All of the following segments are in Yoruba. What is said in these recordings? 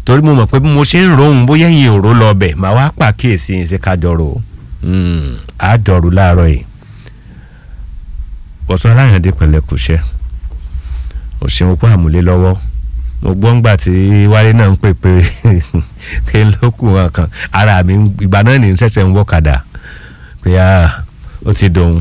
torí mo mọ̀ pé bí mo ṣe ń rohùn bóyá ẹ̀yin òró lọ bẹ̀ màá wá pàkíyèsí yín sí kájọrò àjọrò láàárọ̀ yìí bọ̀sán aláyàndé pẹ̀lẹ́ kò ṣẹ́ òṣèlú kó àmúlé lọ́wọ́ mo gbọ́ ńgbà tí wálé náà ń pè pé pé lókùn wọn kan ara mi ìgbà náà ní ṣẹ̀ṣẹ̀ ń wọ́kadà pé ó ti dòun.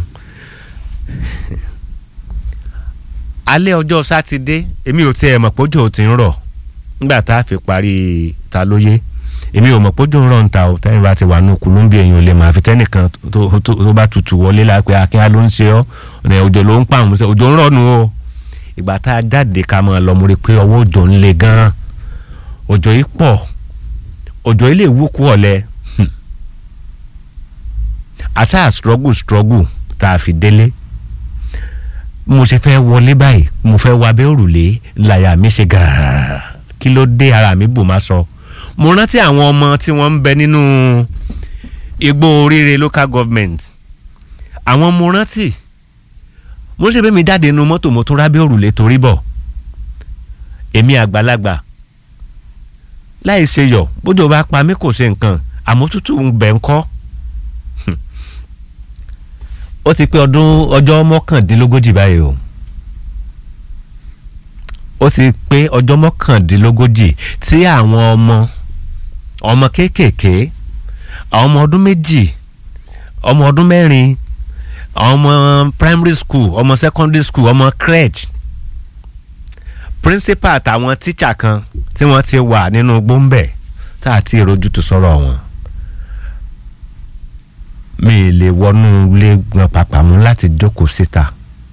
alẹ́ ọjọ́ sátidé èmi ò tiẹ̀ mọ̀ pójò ti ń rọ̀ nígbà tá a fi parí ta lóye èmi ò mọ̀ pójò ń rọ̀ ń ta o tẹ́yìn bá ti wà ní kùlùmbí èèyàn ò lè máa fi tẹ́nìkan tó bá tutù wọlé lápẹ́ akínyá ló ń ṣe ọ́ ọ̀nà òjò ló ń pàmò sẹ́ òjò ń rọ̀ nù o ìgbà tá a jáde ká máa lọ mo rí i pé ọwọ́ òjò ń le gan-an òjò yìí pọ̀ òjò yìí lè wú kú ọ̀lẹ́ àṣà struggle struggle tá a fi délé mo ṣe fẹ́ wọlé báyìí mo fẹ́ wá abẹ́ òrùlé láyà mi ṣe gàràrà kí ló dé ara mi bò má sọ mo rántí àwọn ọmọ tí wọ́n ń bẹ nínú igbó oríire local government àwọn mo rántí mo ṣe bẹ́ẹ̀ mi jáde nínú mọ́tò mo tún rábẹ́ òrùlé torí bọ̀ èmi àgbàlagbà láì ṣe yọ̀ bójú bá pa mí kò ṣe nǹkan àmọ́ tútù ń bẹ̀ ń kọ́ ó ti pé ọdún ọjọ́ mọ́kàndínlógójì báyìí o ó ti pé ọjọ́ mọ́kàndínlógójì tí àwọn ọmọ ọmọ kéékèèké àwọn ọmọ ọdún méjì ọmọ ọdún mẹ́rin àwọn ọmọ primary school ọmọ secondary school ọmọ crèche principal àtàwọn tíṣà kan tí wọ́n ti wà nínú gbóǹbẹ̀ tá a ti rojútu sọ̀rọ̀ wọn mi lè wọnú ilé gan pàpà mú láti jókòó síta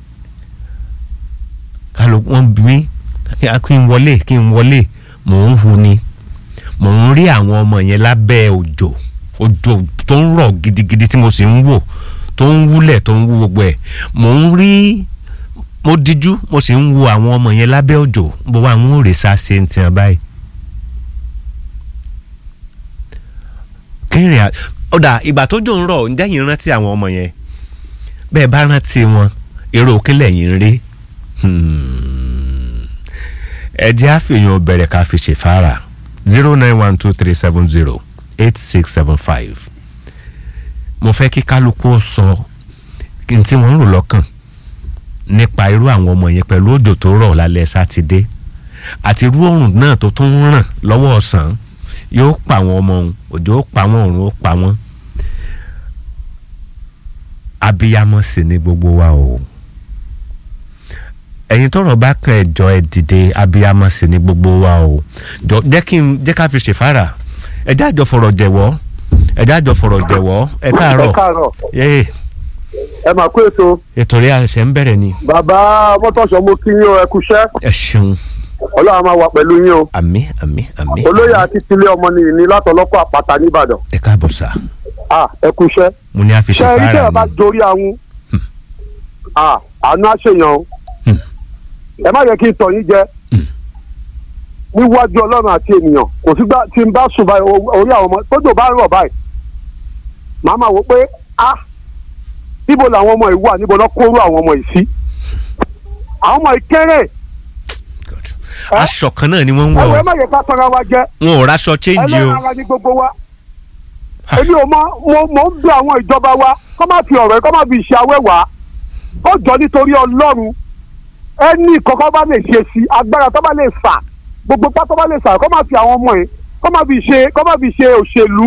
kálọ wọn bí mi kí n wọlé kí n wọlé mò ń hu ni mò ń rí àwọn ọmọ yẹn lábẹ́ òjò òjò tó ń rọ̀ gidigidi tí mo sì ń wò tó ń wúlẹ̀ tó ń wú gbogbo ẹ̀ mò ń rí mo díjú mo sì ń wo àwọn ọmọ yẹn lábẹ́ òjò bó wà ń rè sá ṣe ń tiẹ̀ báyìí. kí n rìn ọ̀dà ìgbà tó jò ń rọ̀ ǹjẹ́ yìí rántí àwọn ọmọ yẹn bẹ́ẹ̀ bá rántí wọn èrò òkèlè yìí ń rí ẹ jẹ́ àfihàn bẹ̀rẹ̀ ká fi ṣèfàrà zero nine one two three seven zero eight six seven five mo fẹ́ kí kálukú sọ kí n tí wọ́n ń rò lọ́kàn nípa irú àwọn ọmọ yẹn pẹ̀lú òjò tó rọ̀ lálẹ́ sátidé àti irú òrùn náà tó tún ń ràn lọ́wọ́ ọ̀sán yóò pa àwọn ọmọ òun òjò ó pa wọn òrùn ó pa wọn abiyamọ sì ni gbogbo wa o ẹ̀yin tọ́rọ̀ bá kan ẹjọ ẹ dìde abiyamọ sì ni gbogbo wa o jọ jẹ́ kí n jẹ́ ká fi ṣèfàrà ẹjẹ àjọ fọ̀rọ̀ jẹ̀wọ́ ẹjẹ àjọ fọ̀rọ̀ jẹ̀wọ́ ẹ káàárọ̀ ẹ káàárọ̀ yéé ẹ máa kó ètò ètò rí àṣẹ ń bẹ̀rẹ̀ ni bàbá mọ́tòṣọ́ mo kí yín o ẹ kúṣẹ́ ẹ ṣeun ọlọ́run máa wà pẹ̀lú yín o àmì àmì àmì olóyè àti tilé ọmọ nìyí ní látọlọ́kọ̀ àpáta nìbàdàn ẹ káàbọ̀ sá à ẹ kúṣẹ́ mo ní a fi ṣe ẹ rí ṣèfàrà sẹ́yìn bá ni dorí àwọn à àánú àṣeyàn o Hmm. ẹ má yẹ kí n tọ̀ yín jẹ Hmm. níwájú ọlọ́run àti ènìyàn kò sígbà tí n bá sùn báyìí o- orí àwọn ọmọ tójò bá ń rọ̀ báyìí màá máa wò pé a níbo làwọn ọmọ yìí wà níbo lọ́ kóró àwọn ọmọ yìí sí àwọn ọmọ yìí kéré God. aṣọ kan náà ni wọ́n ń ẹ wọ̀ wọ ẹ má yẹ ká tọ́ra wa jẹ wọn ò raṣọ change o ẹlẹ́ran ara ní gbogbo wa èmi ò mọ mo mo ń bẹ àwọn ìjọba wa kọ́ má fi ọ̀rọ̀ ẹ kọ́ má fi ṣe awẹ́ wá ó jọ nítorí ọlọ́run ẹni kọ́kọ́ bá lè ṣe sí agbára tó bá lè fà gbogbo pátó bá lè fà kọ́ má fi àwọn ọmọ yẹn kọ́ má fi ṣe kọ́ má fi ṣe òṣèlú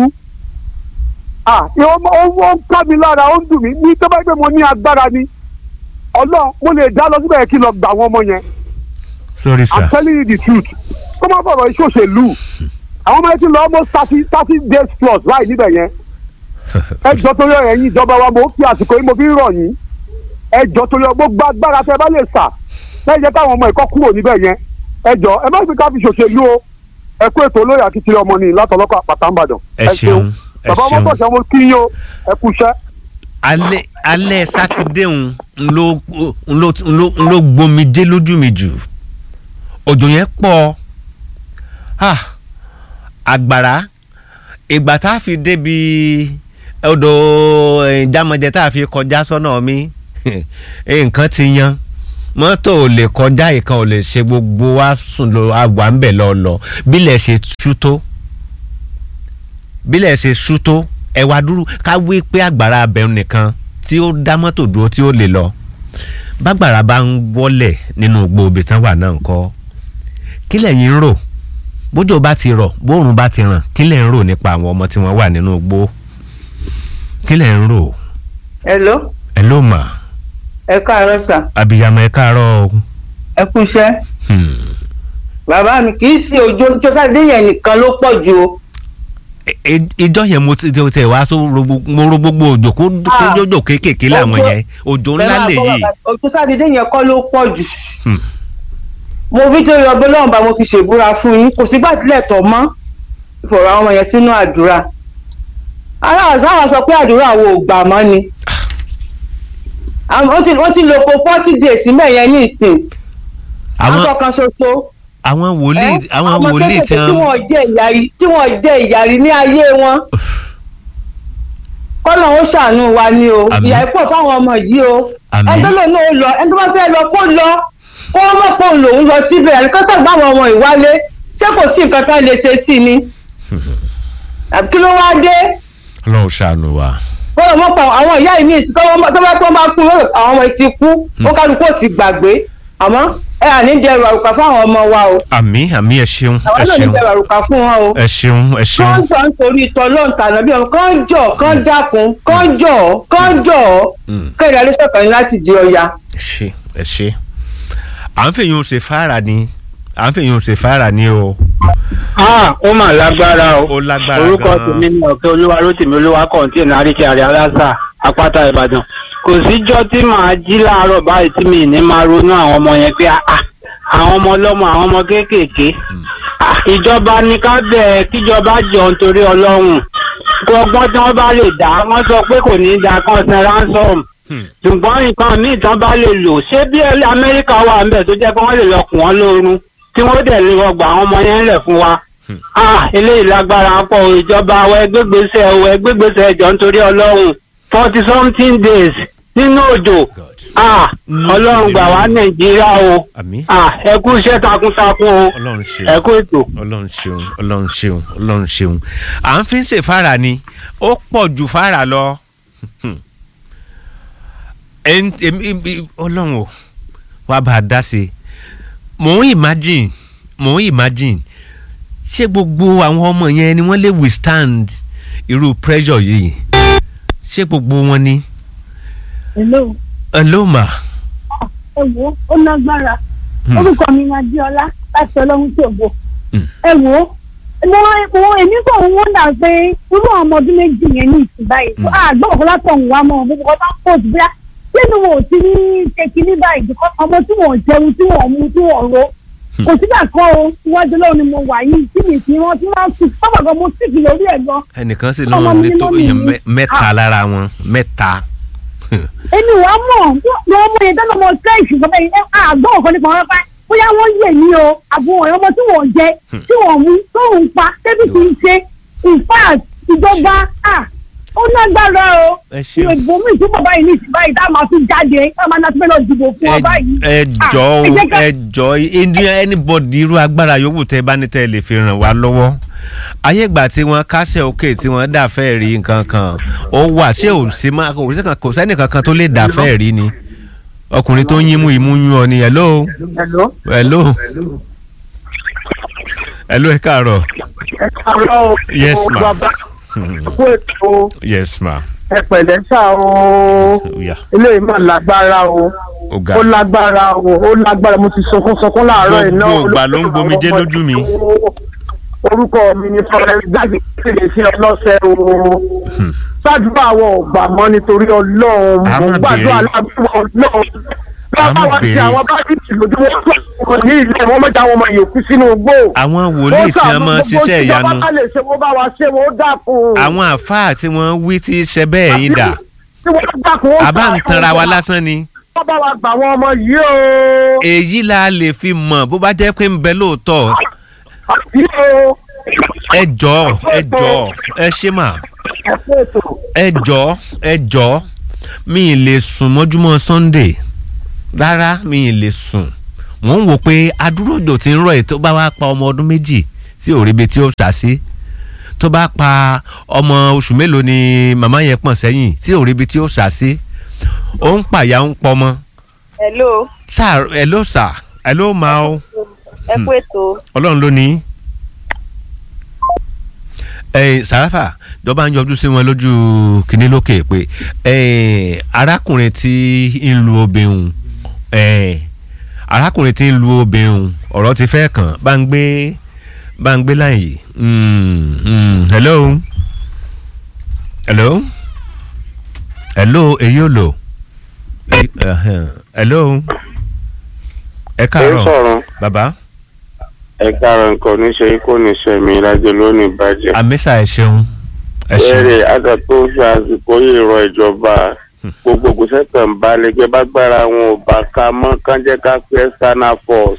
ah ìwọ ó ó ń ká mi lára ó ń dùn mí ní tó bá gbé mo ní agbára ni ọlọ́run mo lè dá lọ síbẹ̀ kí n lọ gbà àwọn ọmọ yẹn sorry i'm sir telling you the truth kó má fọ̀rọ̀ iṣẹ́ òṣèlú àwọn ọmọ yẹn ti lọ almost thirty thirty days plus láì níbẹ̀ yẹn ẹ jọ torí ọ̀rọ̀ ẹ̀yin ìjọba wa mo fi àsìkò yìí mo fi ń rọ̀ yín ẹ jọ torí ọgbó gba agbára tẹ bá lè sà lẹ́yìn jẹ́ káwọn ọmọ ìkọ́ kúrò níbẹ̀ yẹn ẹ jọ ẹ má fi ká fi ṣòṣèlú o ẹ kú ètò olóyè akitiri ọmọ nìyí látọlọ́kọ̀ àpàtà ńbàdàn ẹ ṣeun ẹ bàbá ọmọ ṣeun tọ̀sán mo kí yín o ẹ kú iṣẹ́. alẹ́ alẹ́ sátidé ń ló ń ló ń ló ń ló gbomijé lójú mi jù òjò yẹn pọ̀ ah, àgbàrá ìgbà tá a fi débi odò ìjámọ̀jẹ tá a fi kọjá sọ́nà mi nǹkan ti yan mọ́tò ò lè kọjá ìkan ò lè ṣe gbogbo wa sùn lọ àwà ń bẹ̀ lọ lọ bílẹ̀ ṣe ṣú tó bílẹ̀ ṣe ṣú tó ẹ wá dúró ká wí pé àgbàrá abẹ́rún nìkan tí ó dá mọ́tò dúró tí ó lè lọ bágbàrá bá ń wọlẹ̀ nínú gbòòbí tán wà náà ńkọ́ kí lẹ̀yin ń rò bójò bá ti rọ̀ bóòrùn bá ti ràn kí lẹ̀ ń rò nípa àwọn ọmọ tí wọ́n wà nínú igbó kí lẹ̀ ń rò hello ẹ ló mà ẹ káàárọ̀ sà abiyamọ ẹ káàárọ̀ o. ẹ kú iṣẹ́ Hmm. bàbá mi kì í ṣe òjò tó sáré yẹn nìkan ló pọ̀ jù o Ẹ- ẹ- ìjọ yẹn mo ti ti tẹ wá so ro gbogbo- mo ro gbogbo òjò kó kó Ah. jòjò kéékèèké làwọn Òjò- yẹn òjò ńlá Bẹ́ẹ̀ máa lè gbọ́ yí. bàbá, òjò sáré yẹn kọ́ ló pọ̀ jù Hmm. mo fi tó yọ ọgbẹ́ lọ́wọ́ bá mo fi ṣèbúra fún yín kò sígbà tílẹ̀ tọ̀ mọ́ ìfọ̀rọ̀ àwọn ọmọ yẹn sínú àdúrà aláwọ̀ sáwọn sọ pé àdúrà wo ò gbà mọ́ ni Àwọn- wọ́n ti wọ́n ti lò kó forty days níbẹ̀ yẹn ní ìsìn àwọn aṣọ kan ṣoṣo àwọn wòlíì ẹ́, àwọn wòlíì tí kéékèèké tí wọn wọ́n jẹ́ ìyàrí tí wọ́n jẹ́ ìyàrí ní ayé wọn kọ́nà ó ṣàánú wa ni o Àmín. ìyà ìpọ̀ fáwọn ọmọ yìí o Àmín. ẹni tó lò náà ó lọ ẹni tó bá fẹ́ lọ kó lọ kó wọ́n mọ̀ pé òun lòún lọ síbẹ̀ ẹni kọ́sọ̀ gbá àwọn ọmọ ìwálé ṣé kò sí nǹkan tá a lè ṣe sí ni àbí kí ló wá dé Ọlọ́run ṣàánú wa. bọ́lá mọ́ pa àwọn ìyá yìí ní ìsìn tó bá tó bá kú lórí àwọn ọmọ yìí ti kú ó kálukú ò ti gbàgbé àmọ́ ẹ à ní dẹrù àrùkà fún àwọn ọmọ wa o àmì àmì ẹ ṣeun àwọn ẹ náà ní ṣeun dẹrù àrùkà fún wọn o ẹ ṣeun ẹ ṣeun kán jọ nítorí ìtọ́ lóun tànà bí ọmọ kán jọ kán dákun kán jọ kán jọ Mm. kéde alẹ́sọ̀kan ní láti di ọya. ẹ ṣe ẹ ṣe à ń fèyàn ṣe fáàrà ni à ń fèyàn ṣe fáàrà ni o Ah, ó mà lágbára o. ó lágbára Orúkọ gan-an. tèmi ni ọ̀kẹ́ olúwa rótìmí olúwa kọ̀ǹtìn àríkẹ́ àrẹ aláṣà àpáta ìbàdàn. Kò síjọ́ tí màá jí láàárọ̀ báyìí tí mi ní máa ronú àwọn ọmọ yẹn pé ah, àwọn ọmọ ọlọ́mọ àwọn ọmọ kéékèèké. Ah, Ìjọba ní ká bẹ̀ kíjọba jọ nítorí ọlọ́run. Gbọ́gbọ́n tí wọ́n bá lè dá wọ́n sọ pé kò ní í da kan san ransom. Hmm. Ṣùgbọ́n nǹkan míì tán bá lè lò ṣé bí Amẹ́ríkà wà ń bẹ̀ tó jẹ́ pé wọ́n lè lọ kùn wọ́n lórun tí wọ́n dẹ̀ lè rọgbà àwọn ọmọ yẹn lẹ̀ fún wa ah eléyìí lágbára pọ̀ o, ìjọba àwọn ẹgbẹ́gbèsè o ẹgbẹ́gbèsè ẹjọ́ nítorí ọlọ́run forty something days nínú òjò God. ah Mm. ọlọ́run gbà wá nàìjíríà o àmì ah ẹ kú iṣẹ́ takuntakun o ọlọ́run ṣeun ẹ kú ètò. ọlọ́run ṣeun ọlọ́run ṣeun ọlọ́run ṣeun à ń fi ń ṣe fáàrà ni ó pọ̀ ju fáàrà lọ Ẹn- èmi- èmi- ọlọ́run o wàá bá a dá sí i mò ń imagine mò ń imagine ṣé gbogbo àwọn ọmọ yẹn ni wọ́n lè withstand irú pressure yìí ṣé gbogbo wọn ni Hello, hello ma ẹ wo ó lágbára Hmm. orúkọ mi ni Adéọlá láti Ọlọ́run ṣògo Hmm. ẹ wo mo mo èmi kò ń wọ́ndà pé irú àwọn ọmọ ọdún méjì yẹn ní ìsìn báyìí Hmm. àgbọ̀ ọ̀kan látọ̀hún wa mọ̀ gbogbo ọba ń pọ̀ jù bíyà lẹ́nu wọn ò ti ní ṣe kinní báyìí because ọmọ tí wọ́n jẹun tí wọ́n mu tí wọ́n ro Hmm. kò sígbà kan o iwájú lọ́wọ́ ni mo wà yìí tí mi fi wọ́n tí wọ́n ti sábà gan mo sì fi lórí ẹ̀ gan ẹnìkan sì Ọmọ lọ́wọ́ mi ní tó mọ́mì èèyàn mi. mẹ́- mẹ́ta lára wọn mẹ́ta èmi wà á mọ̀ ní ọmọ yẹn dáná ọmọ sẹ́ẹ̀sì sọ bẹ́ẹ̀ àgbọ̀ ọ̀kan nípa wọn bá bóyá wọ́n yè ní o àbúrò ọmọ tí wọ́n jẹ tí wọ́n mú tó ń pa tẹ́bí kì í ṣe in fact ìjọba à ó lágbára o ẹ ṣeun. ìbò mi ìtú bàbá yìí ní ìsìn báyìí tá a máa fi jáde tá a máa náà fẹ́ lọ dìbò fún ọba yìí. ẹ Ah, jọ o ẹ jẹ́ ká- ẹ jọ india anybody irú agbára yòówù tẹ bá ní tẹ lè fi ràn wá lọ́wọ́ ayé ìgbà tí wọ́n kásẹ̀ òkè tí wọ́n dàfẹ́ rí nǹkan kan ó wà ṣé ò sí máa kò sí kan- kò sẹ́ni kankan tó lè dàfẹ́ rí ni ọkùnrin tó ń yín mú imú yún ọ ni hello Hello. hello hello ẹ káàárọ̀ ẹ káàárọ̀ o. Yes, o ma. bàbá kú ètò yes ma ẹ pẹ̀lẹ́ sá o oya eléyìí mà lágbára o ó ga ó lágbára o ó lágbára mo ti sọkún sọkún láàárọ̀ iná Gbogbo ìgbà ló ń gbomijé lójú mi. orúkọ mi ni fọlẹ́ gbàgbé sílẹ̀ sí ọlọ́sẹ̀ o ṣáàdúrà àwọn ọgbà mọ́ nítorí ọlọ́run A mo máa gbàdúrà béèrè. lábúrò ọlọ́run A máa lọ́wọ́ wa ti béèrè. àwọn bábíìtì lójú wọn ní ilé wọn mọ́jà àwọn ọmọ yòókù sínú igbó àwọn wòlíì tí wọ́n máa ń ṣiṣẹ́ ìyanu wọ́n bá lè ṣe wọ́n bá wa ṣe wọ́n dákun. àwọn àfáà tí wọ́n wí tí ṣe bẹ́ẹ̀ yín dà tí wọ́n dákun ó àbá ń ṣàkóso tanra wa wa. lásán ni. wọ́n bá wa gbà àwọn ọmọ yìí o. èyí la lè fi mọ̀ bó bá jẹ́ pé ń bẹ lóòótọ́ yìí o. ẹ jọ̀ọ́ ẹ jọ̀ọ́ ẹ ṣe mà ẹ fún ètò. ẹ jọ̀ọ́ ẹ jọ̀ọ́ mi ì lè sùn mọ́júmọ́ Sunday rárá mi ì lè sùn mò ń wò pé adúrójò tí ń rọ̀ ẹ̀ tó bá wá pa ọmọ ọdún méjì tí ò ríbi tí ó sá sí tó bá pa ọmọ oṣù mélòó ni màmá yẹn pọ̀n sẹ́yìn tí ò ríbi tí ó sá sí ó ń pàyà ń pọmọ hello sáà ẹ ló sà ẹ ló máa ó ẹ kú ètò ọlọ́run ló ní. ẹ sàráfà jọba ń yọjú sí wọn lójú kínní lókè pé ẹ arákùnrin tí ń lu obìnrin ẹ arákùnrin tí ń lu obìnrin ọ̀rọ̀ ti fẹ́ kàn bá ń gbé bá ń gbé láyè Mm, mm, hello hello hello èyí ò lò Èyí- ẹhẹ́n. hello ẹ ẹ káàárọ̀ sọ̀rọ̀ bàbá ẹ káàárọ̀ nǹkan oníṣẹ́ kò ní sẹ́mi lájẹ lónìí bàjẹ́. àmísà ẹ ṣeun ẹ ṣeun bẹ́ẹ̀rẹ̀ àgbà tó fi àsìkò yìí rọ ìjọba gbogbo gbèsè kan bá lẹ́gbẹ́ bá gbára wọn ò bá ká mọ́ kán jẹ́ ká pé external force.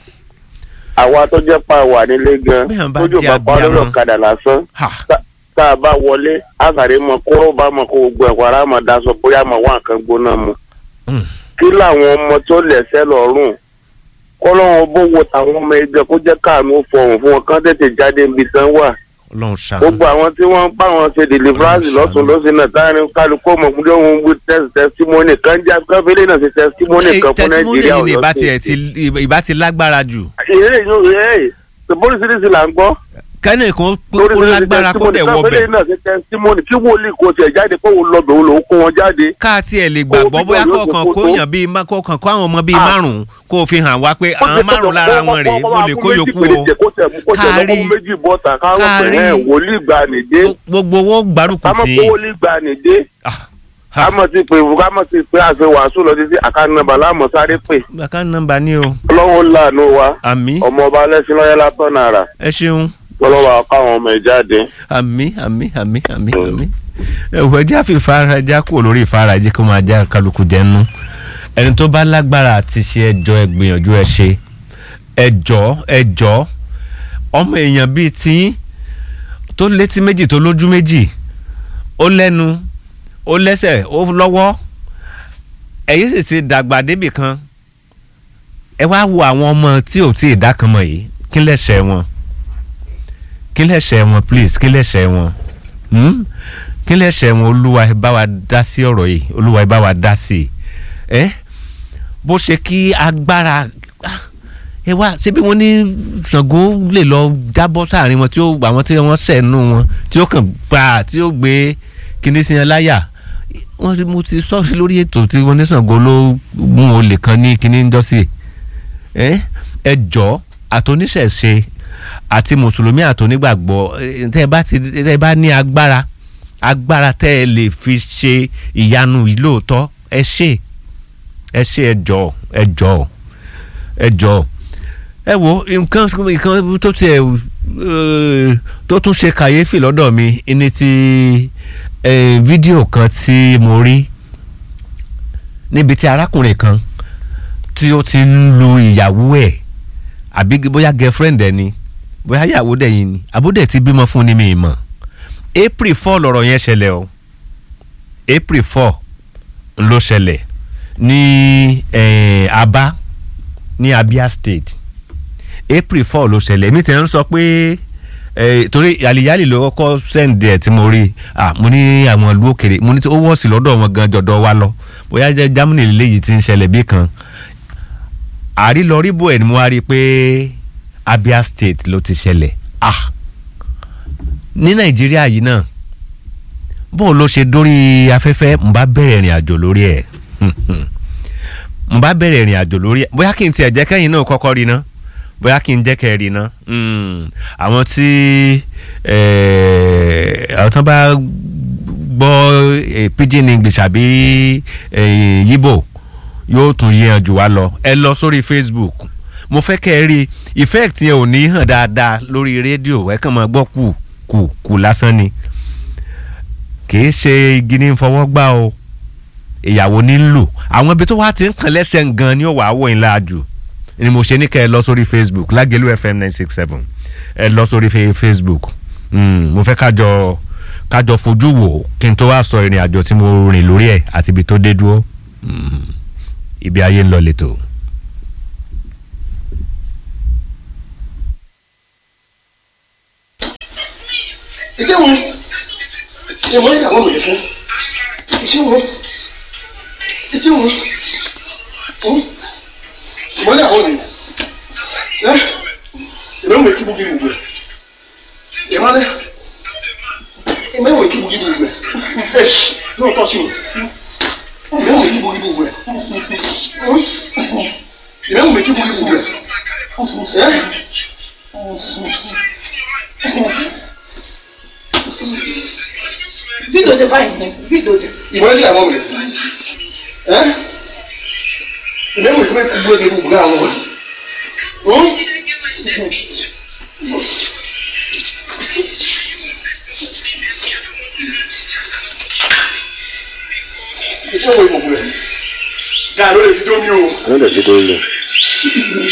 àwa tó jẹ́ pa wà nílé gan Bí àwọn bá tójú jẹ́ bá pa lórí abiyamọ. ọ̀kadà lásán ha tá- tá a bá wọlé àkàrí mọ kóró bá mọ kó gbogbo ẹ̀kọ́ ara mọ̀ daṣọ bóyá mọ̀ wá nǹkan gbóná mu. Mm. kí làwọn ọmọ tó lẹ̀sẹ̀ lọ́rùn kọ́lọ́run bó wo tàwọn ọmọ ẹgbẹ́ kó jẹ́ káàánú fọhùn fún wọn kán tètè jáde níbi tán wà ọlọ́run ṣàánú gbogbo àwọn tí wọ́n ń bá wọn ṣe deliverance Ọlọ́run lọ́sùn ṣàánú. lọ́sìn náà táwọn kálukú ọmọ ọmọdé wọn wí test testimony kan jẹ́ káfílẹ̀ náà ṣe testimony Ẹ, kan fún testimony nàìjíríà yìí ni ọ̀yọ́ ìbá tiẹ̀ ti ìbá ti lágbára jù ìrè yóò rè é polisi là ń gbọ́ kẹ́ni kan kó kó lágbára kó dẹ̀ wọ káfílẹ̀ bẹ̀ náà ṣe testimony kí wòlíì kò tiẹ̀ jáde kó lọ bẹ̀ òun lòún kó wọn jáde ká tiẹ̀ lè gbàgbọ́ Kó bóyá bí kọ̀ọ̀kan yóò ṣe kó kó yàn bíi má- kọ̀ọ̀kan kó àwọn ọmọ bíi Ah. márùn-ún kó o fi hàn wá pé Ó àwọn ṣe márùn-ún tọ̀tọ̀ lára kó- wọn rèé kó- mo lè kó kó méjì yòókù péréje o kó tẹ̀ mú- kó tẹ̀ Kárí- lọ́kọ́ méjì bọ́ta káwọn pè kárí- é wòlíì gbà nìdé gbogbo owó gbárùkù kámọ́ tì pé í wòlíì gbà nìdé Ah, ha. kámọ́ ti pè kámọ́ ti pè àṣẹ wàásù lọ títí àkànnàbà láàmú sáré pè bàkà nọ́mbà ni o ọlọ́run làánú wa àmì ọmọ ọba alẹ́sìn lọ́yẹ́ látọ̀ nàrà ẹ ṣeun lọ́lọ́wọ́ káwọn ọmọ ẹ̀ jáde. àmì àmì àmì àmì àmì ẹwọ ẹjẹ àfi ìfara ẹjẹ kúrò lórí ìfara ẹjẹ kó máa já kálukú jẹnu ẹni tó bá lágbára àti ṣe ẹjọ ẹ gbìyànjú ẹ ṣe ẹjọ ẹjọ ọmọ èèyàn bíi tí tó létí méjì tó lójú méjì ó lẹ́nu ó lẹ́sẹ̀ ó lọ́wọ́ ẹ̀yin sì ti dàgbà débì kan ẹ wá wo àwọn ọmọ tí ò tí ì dá kan mọ̀ yìí kí lẹ́sẹ̀ wọn kí lẹ́sẹ̀ wọn please kí lẹ́sẹ̀ wọn hmm? kí lẹ́sẹ̀ wọn olúwa ẹ bá wa dá sí ọ̀rọ̀ yìí olúwa ẹ bá wa dá sí i ẹ bó ṣe kí agbára ah, ẹ wá ṣé bí wọ́n ní Ṣàngó lè lọ jábọ́ sáàrin wọn tí ó àwọn tí wọ́n sẹ̀nu wọn tí ó kàn gbà tí ó gbé kíní sí yẹn láyà wọ́n ti mo ti sọ sí lórí ètò tí wọ́n ní Ṣàngó ló mú olè kan ní kíní ń jọ́sí ẹ ẹ jọ àtòníṣẹ̀ṣe àti mùsùlùmí àtònígbàgbọ́ eh, tẹ́ ẹ bá ti tẹ́ ẹ bá ní agbára agbára tẹ́ ẹ lè fi ṣe ìyanu yìí lóòótọ́ ẹ ṣe ẹ ṣe ẹ jọ ẹ jọ ẹ jọ ẹ wo nǹkan nǹkan tó tiẹ̀ eh, tó tún ṣe kàyéfì lọ́dọ̀ mi ní ti eh, fídíò kan tí mo rí níbi tí arákùnrin kan tí ó ti ń lu ìyàwó ẹ̀ àbí bóyá girlfriend ẹ̀ ni bóyá ìyàwó dẹ̀ yìí ni àbúdẹ̀ ti bímọ fún ni mi mọ̀ april four lọ̀rọ̀ yẹn ṣẹlẹ̀ o april four ló ṣẹlẹ̀ ní eh, Aba ní Abia State april four ló ṣẹlẹ̀ èmi tẹ̀ ń sọ pé eh, torí àlìyálì ló kọ́kọ́ sẹ́ǹdì ẹ̀ tí mo rí ah mo ní àwọn ìlú òkèrè mo ní tí ó wọ́ọ̀sì lọ́dọ̀ wọn gan jọ̀dọ̀ wa lọ bóyá jẹ́ Germany lélẹ́yìí ti ń ṣẹlẹ̀ bí kan àrílọríbò ẹ̀ ni mo wá rí i pé Abia State ló ti ṣẹlẹ̀ ah ní Nàìjíríà yìí náà bó ló ṣe dórí afẹ́fẹ́ n bá bẹ̀rẹ̀ ìrìn àjò lórí ẹ̀ n bá bẹ̀rẹ̀ ìrìn àjò lórí ẹ̀ bóyá kí n tiẹ̀ jẹ́ kẹ́yìn náà kọ́kọ́ rí ná bóyá kí n jẹ́ kẹ́ rí ná àwọn tí àwọn tán bá gbọ́ pidgin English àbí Yíbò yóò tún yíyan jù wá lọ ẹ lọ sórí Facebook mo fẹ́ kẹ́ ẹ rí effect yẹn ò ní hàn dáadáa lórí rédíò ẹ kàn máa gbọ́ kù kù kù lásán ni kìí ṣe igi ní fọwọ́ gbá o ìyàwó ní lò àwọn ibi tó wá ti ń kàn lẹ́sẹ̀ gan ni ó wàá wọ̀ ńlá jù ni mo ṣe ní kẹ́ ẹ lọ sórí Facebook Lágẹ̀lú FM nine six seven ẹ lọ sórí Facebook mo fẹ́ kájọ kájọ fojú wò kí n tó wá sọ ìrìn àjò tí mo rìn lórí ẹ̀ àti ibi tó dé dúró ibi ayé ń lọ lẹ́tọ̀. ìjẹ́ wọn ìmọ̀ ní àwọn òye fún ìjẹ́ wọn ìjẹ́ wọn ìmọ̀ ní àwọn òye ẹ ìmọ̀ ìwé kíbu kíbu gbẹ ìmọ̀ ní ìmọ̀ ìwé kíbu kíbu gbẹ ẹ ṣì náà tọ́ sí mi ìmọ̀ ìwé kíbu kíbu gbẹ ìmọ̀ ìwé kíbu kíbu gbẹ ẹ. Fídòdè báyìí, fídòdè. ìmọ̀ ní àwọn òye ẹ ìmọ̀ ìwé kíbu kíbu gbẹ àwọn òye. Ìtí òun ìmọ̀ gbẹ. Gàá ló lè fi dómi o. ló lè fi tó lè.